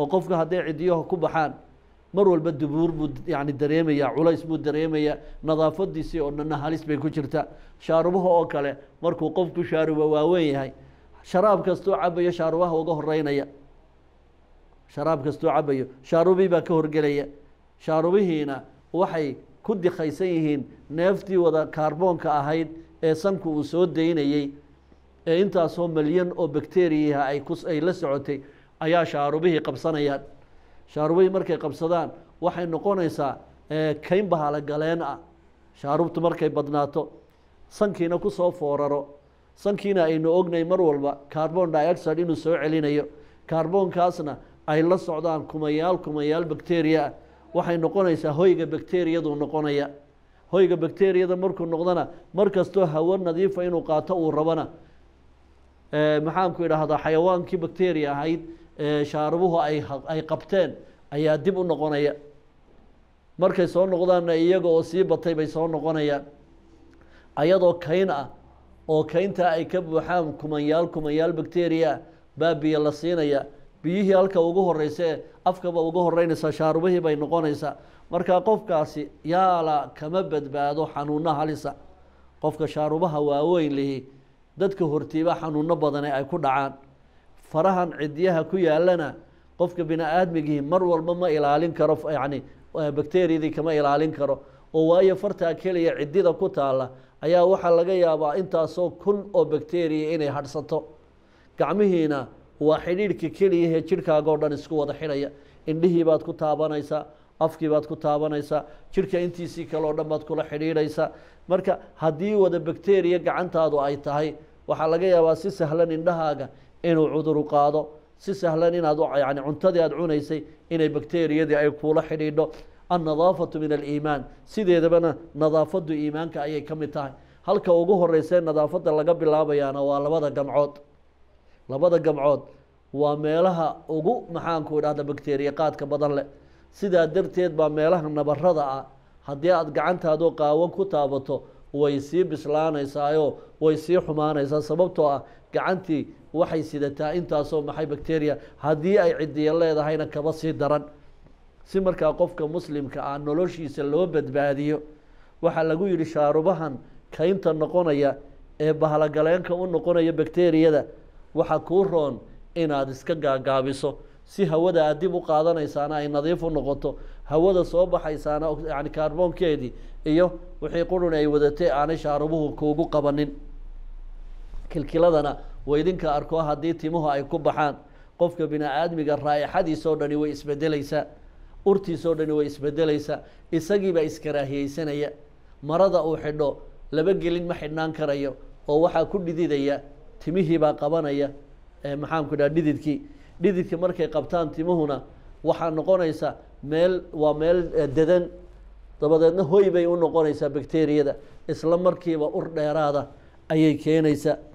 oo qofka hadday cidiyaha ku baxaan mar walba dubuur buu yani dareemayaa culays buu dareemayaa nadaafadiisii oo dhanna halis bay ku jirtaa shaarubaha oo kale markuu qofku shaaruba waaweyn yahay sharaab kastuu cabayo shaarubaha uga horeynaya sharaab kastuu cabayo shaarubii baa ka horgelaya shaarubihiina waxay ku dikaysan yihiin neeftii wada kaarboonka ahayd ee sanku uu soo daynayey ee intaasoo malyan oo bakteriyaha ay ku ay la socotay ayaa shaarubihii qabsanayaan shaarubihii markay qabsadaan waxay noqonaysaa kayn bahala galeen ah shaarubtu markay badnaato sankiina kusoo fooraro sankiina aynu ognay mar walba carbon dioxide inuu soo celinayo kaarboonkaasna ay la socdaan kumayaal kumayaal bakteriya ah waxay noqonaysaa hoyga bakteriyadu noqonaya hoyga bakteriyada markuu noqdona mar kastoo hawo nadiifa inuu qaato uu rabana maxaanku idhaahdaa xayawaankii bakteriya ahayd shaarubuhu ay ay qabteen ayaa dib u noqonaya markay soo noqdaanna iyaga oo sii batay bay soo noqonayaan ayadoo kayn ah oo kayntaa ay ka buuxaan kumanyaal kumanyaal bakteriya ah baa biyo la siinaya biyihii halka ugu horeysa ee afkaba uga horeynaysaa shaarubihii bay noqonaysaa markaa qofkaasi yaala kama badbaado xanuuno halisa qofka shaarubaha waaweyn lihi dadka hortiiba xanuuno badane ay ku dhacaan farahan cidyaha ku yaalana qofka bini aadmigii mar walba ma ilaalin karo yacni bakteriyadii kama ilaalin karo oo waayo fartaa keliya ciddida ku taalla ayaa waxaa laga yaabaa intaasoo kun oo bakteriya inay hadhsato gacmihiina waa xidhiidhka keliyahee jidhkaaga o dhan isku wada xidhaya indhihii baad ku taabanaysaa afkii baad ku taabanaysaa jidhka intiisii kale oo dhan baad kula xidhiidhaysaa marka haddii wada bakteriya gacantaadu ay tahay waxaa laga yaabaa si sahlan indhahaaga inuu cuduru qaado si sahlan inaad yani cuntadii aad cunaysay inay bakteriyadii ay kuula xidhiidho annadaafatu min aliimaan sideedabana nadaafadu iimaanka ayay ka mid tahay halka ugu horeysee nadaafadda laga bilaabayaana waa labada gamcood labada gamcood waa meelaha ugu maxaanku idhahda bakteriya qaadka badan leh sidaa darteed baa meelaha nabarada ah haddii aada gacantaadoo qaawan ku taabato way sii bislaanaysaayo way sii xumaanaysaa sababtoo ah gacantii waxay sidataa intaasoo maxay bakteriya haddii ay cidiya leedahayna kaba sii daran si markaa qofka muslimka ah noloshiisa loo badbaadiyo waxaa lagu yidhi shaarubahan kaynta noqonaya ee bahlagaleenka u noqonaya bakteriyada waxaa kuu roon inaad iska gaagaabiso si hawada aad dib u qaadanaysaana ay nadiif u noqoto hawada soo baxaysaana yani kaarboonkeedii iyo wixii qurun ay wadatay aanay shaarubuhu kuugu qabanin kilkiladana waydinka arko haddii timuhu ay ku baxaan qofka bini aadmiga raa'ixadiisoo dhani way isbedelaysaa urtiisoo dhani way isbedelaysaa isagiibaa iskaraahiyeysanaya marada uu xidho laba gelin ma xidhnaan karayo oo waxaa ku dhididaya timihiibaa qabanaya maxaanku dhaha dhididkii dhididka markay qabtaan timuhuna waxaa noqonaysa meel waa meel dedan dabadeedna hoy bay u noqonaysaa bakteriyada isla markiiba ur dheeraada ayay keenaysaa